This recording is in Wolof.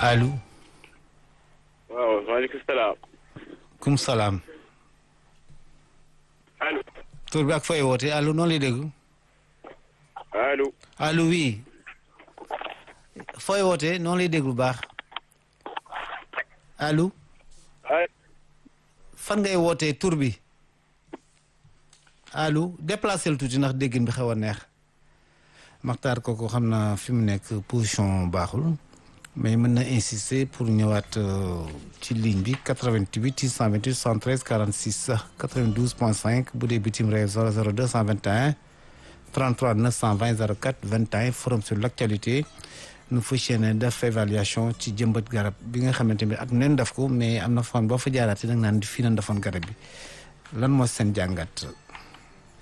allo. waaw maaleykum salaam. kum salaam. allo. tur bi ak fooy woote allo noonu lay dégg. allo. allo oui. fooy woote noonu lay dégg bu baax. allo. ay fan ngay wootee tur bi. allo déplacé lu tuuti ndax déggin bi xaw a neex. Maxtaar kooku xam naa fi mu nekk position baaxul. mais mën na insister pour ñëwaat ci ligne bi 88 628 73 46 sax 92 point 5 bu dee bitim réew 00 221 33 920 04 21 forum sur l' actualité nu fas yéene def évaluation ci jëmbat garab bi nga xamante ni at neen def ko mais am na fan boo fa jaaraatee nag naan di fii na defoon garab bi lan moo seen jàngat.